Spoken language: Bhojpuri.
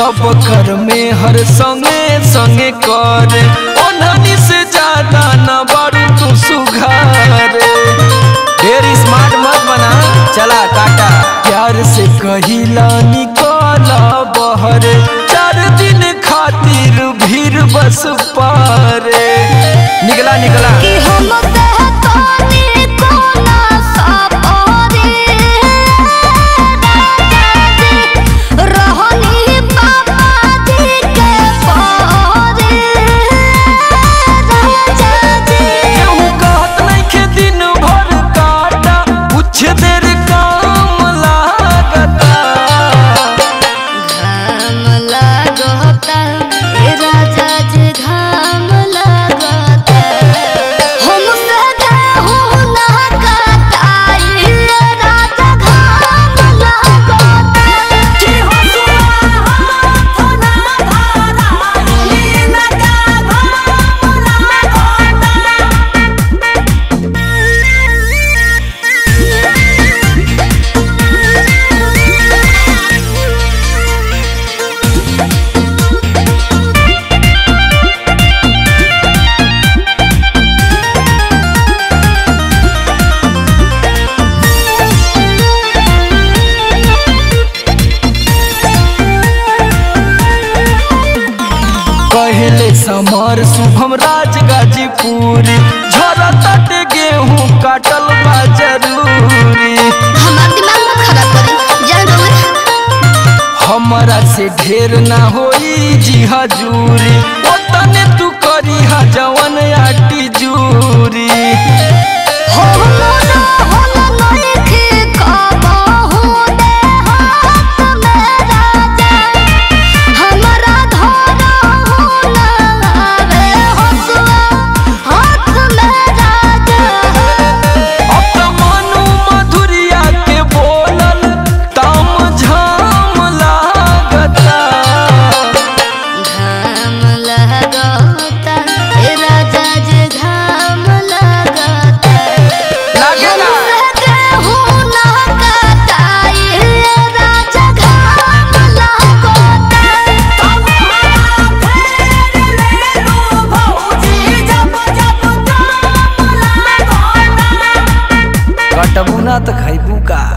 सब कर में हर संगे संगे कर ओनहनी से ज्यादा न बारू तू सुघार ढेर स्मार्ट मत बना चला टाटा प्यार से कहिला निकल बहर चार दिन खातिर भीड़ बस पारे निकला निकला कि हम कहतानी कोना सपरे रहनी पापा जी के पारे राजा जी केहू कहत नइखे दिन भर काटा कुछ देर काम लागता घाम लागता ए राजा जी घाम लागता हम सदा हो ना कताई राजा घाम लागता कि हो सुहा ना धारा ना का कहले समर शुभम राज गाजीपुर झरा तट गेहूं काटल बा जरूरी हमार दिमाग मत खराब करी जान रोवे हमरा से ढेर ना होई जी हजूरी ओतने तू करी हा जवन आटी जूरी हो मोरा हो नइखे कबहू दे हाथ में राजा हमरा धरा हो ना आवे हसुआ हाथ में राजा अब त मनु मधुरिया के बोलल तम झाम लागता घाम लगता ए राजा जी घाम लगता लागेला गेहूं ना कटाई ए राजा घाम लगता तब हमरा फेर ले लो भौजी जब जब घाम लगता कटबू ना त खैबू का